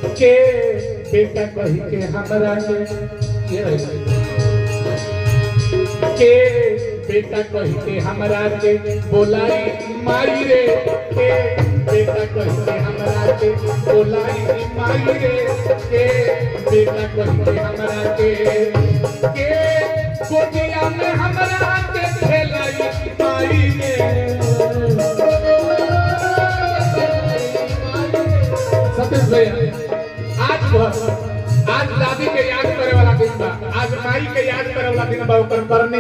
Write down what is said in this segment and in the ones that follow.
के बेटा कही के हमरा के ये रही के बेटा कही के हमरा के बोलाई माई रे के बेटा कही के हमरा के बोलाई माई रे के बेटा कही के हमरा के के गोदिया में हमरा के खेलाई माई रे सतीश भैया आज बस आज दादी के याद करे वाला दिन बा आज माई के याद करे वाला दिन बा ओकर करनी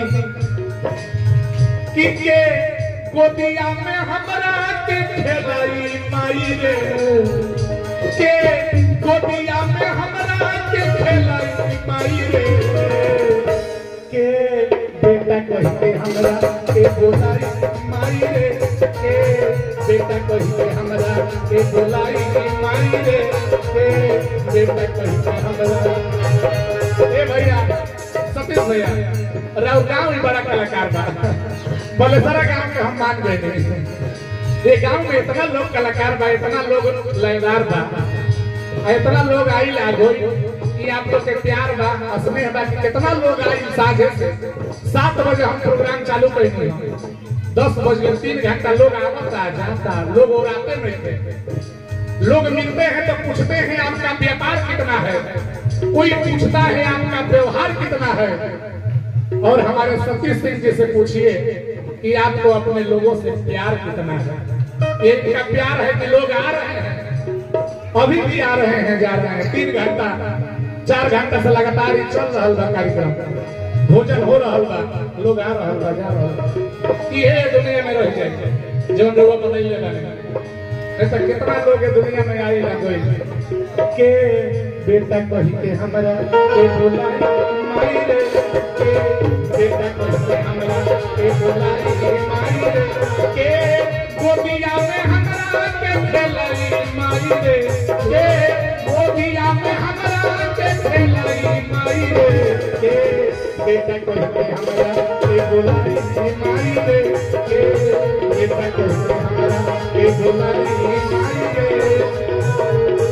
कि के गोदिया में हमरा के खेलाई माई रे के गोदिया में हमरा के खेलाई माई रे के बेटा कहते हमरा के बोलाई माई रे के बेटा कहते हमरा के बोलाई माई रे के बेटा कहते हमरा ए भैया सतीश भैया राव गांव ही बड़ा कलाकार बा बोले सारा गांव के हम मान गए थे ये गांव में इतना लोग कलाकार बा इतना लोग लयदार बा आ इतना लोग आई लागो कि आप लोग के प्यार बा स्नेह बा कि कितना लोग आई साझे से सात बजे हम प्रोग्राम चालू करेंगे दस बजे तीन घंटा लोग आवता जाता लोग और आते नहीं थे लोग मिलते हैं तो पूछते हैं आपका व्यापार कितना है कोई पूछता है आपका व्यवहार कितना है और हमारे सतीश सिंह जी से पूछिए कि आपको अपने लोगों से प्यार कितना है एक का प्यार है कि लोग आ रहे हैं अभी भी आ रहे हैं जा रहे हैं तीन घंटा चार घंटा से लगातार ही चल रहा बा कार्यक्रम भोजन हो रहा बा लोग आ रहा बा जा रहा ये दुनिया में रह जाए जो लोग बनैले बानी ऐसा कितना लोग है दुनिया में आई ना के बेटा कही के हमरा के बोलाई माई रे के बेटा कही के हमरा के बोलाई माई रे के गोदिया में हमरा के खेलाई माई रे के गोदिया में हमरा के खेलाई माई रे के बेटा कही के हमरा के बोलाई माई रे के बेटा कही के हमरा के बोलाई माई रे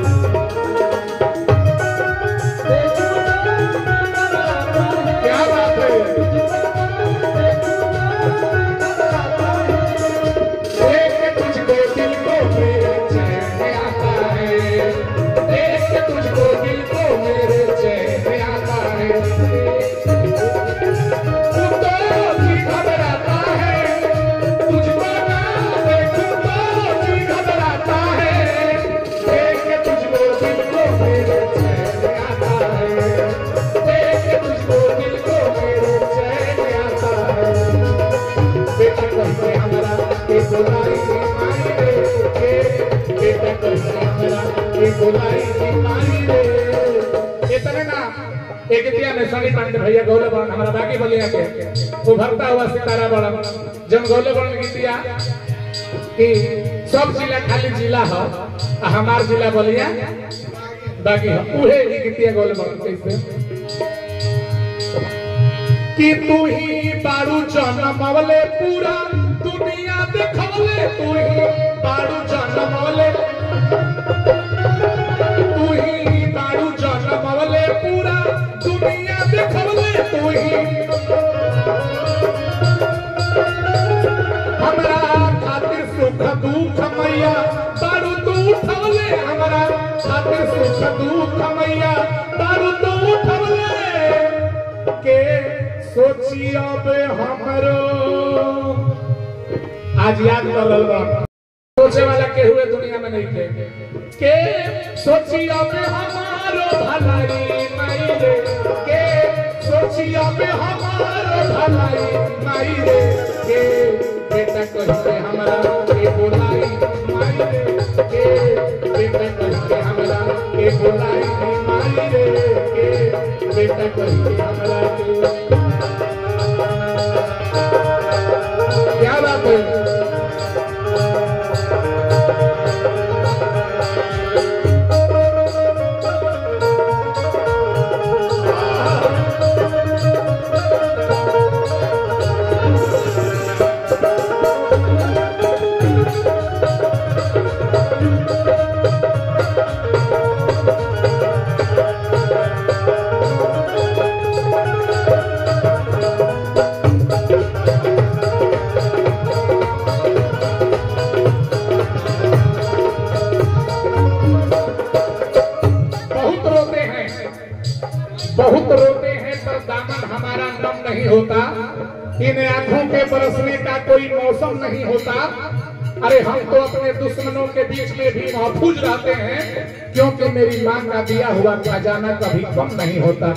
क्या बात है देख तुझको दिल को मेरे चैन आता है देख तुझको दिल को मेरे चैन आता है तू तो जी घबराता है तुझको ना देखूं तो जी घबराता है देख तुझको दिल को मेरे चैन आता है देख तुझको दिल को मेरे चैन आता है बेटा कहते हमरा के बुलाई के माई रे के बेटा कहते हमरा के बुलाई के माई रे इतने ना एक दिया में सनी पांडे भैया गौले बन हमारा बाकी बलिया के उभरता हुआ सितारा बड़ा जब गौले बन गीतिया कि सब जिला खाली जिला हो आ हमार जिला बलिया बाकी हो उहे ही गीतिया गौले बन कैसे कि तू ही बारू जनमवले पूरा दुनिया देखवले तू ही बारू जनमवले तू ही बारू जनमवले पूरा दुनिया देखवले तू ही हमरा खातिर सुख दुख मैया बारू तू उठवले हमरा खातिर सुख दुख मैया बारू तू उठवले के सोची अब हमरो आज याद कर लल बा सोचे वाला के हुए दुनिया में नहीं थे के सोची अब हमारो भलाई माई रे के सोची अब हमारो भलाई माई रे के बेटा कहते हमरा के बोलाई माई रे के बेटा कहते हमरा के बोलाई माई रे के बेटा कहते हमरा के क्या बात है नम नहीं होता इन आंखों के बरसने का कोई मौसम नहीं होता अरे हम तो अपने दुश्मनों के बीच में भी महफूज रहते हैं क्योंकि मेरी माँ का दिया हुआ खजाना कभी कम नहीं होता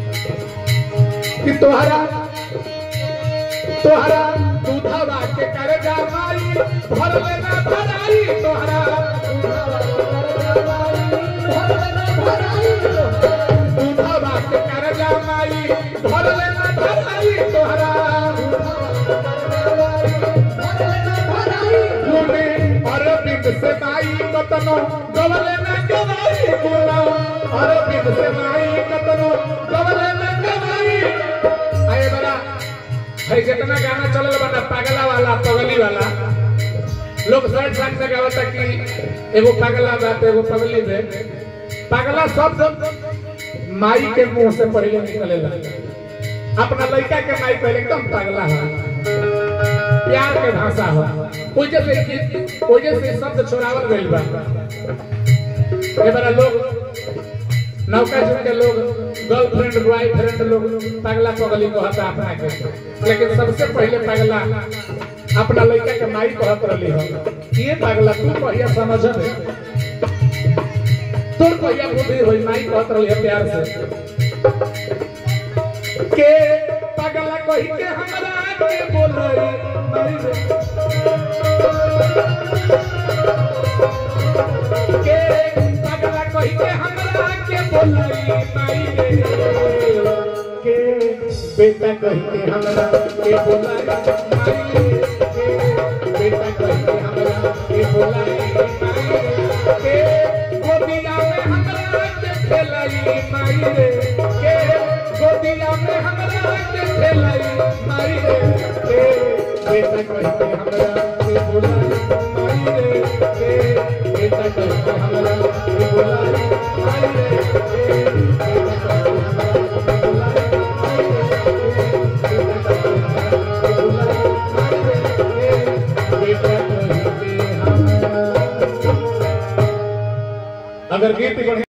कि तुम्हारा तोहरा दूधवा के कर जावाई भर लेना भराई तोहरा दूधवा के कर जावाई भर लेना भराई तोहरा गुने अरविंद से माई कतनो गवले ना गवाई गुना अरविंद से माई कतनो गवले ना गवाई आए बड़ा भाई जितना गाना चलल बा ना पागला वाला पगली वाला लोग साइड साइड से गावता कि एगो पागला बात एगो पगली बे पागला शब्द माई के मुंह से पहले निकलेला अपना लड़का के माई पहले एकदम पागला है प्यार के भाषा है वजह से कि- वजह से शब्द छोड़ावल गइल बा ये बड़ा लोग नौका जुग के लोग गर्लफ्रेंड बॉयफ्रेंड लोग पगला पगली कहता अपना के लेकिन सबसे पहले पगला अपना लड़का के माई कहत रही हो ये पगला तू कहिया समझ तोर कहिया बुद्धि होई माई कहत रही है प्यार से के पगला कही के हमरा के बोलई माई रे के पगला कही के हमरा के बोलई माई रे के बेटा कही के हमरा के बोलई माई रे के बेटा कही के हमरा के बोलई माई रे के गोदिया में हमरा के खेलई माई रे के गोदिया में हमरा के खेलई माई रे के बेटा कही के हमरा के बोलई माई रे के बेटा कही के हमरा के बोलई माई रे के बेटा कही के हमरा के बोलई माई रे के बेटा कही के हमरा के बोलई माई रे के बेटा कही के हमरा अगर गीत बढ़िया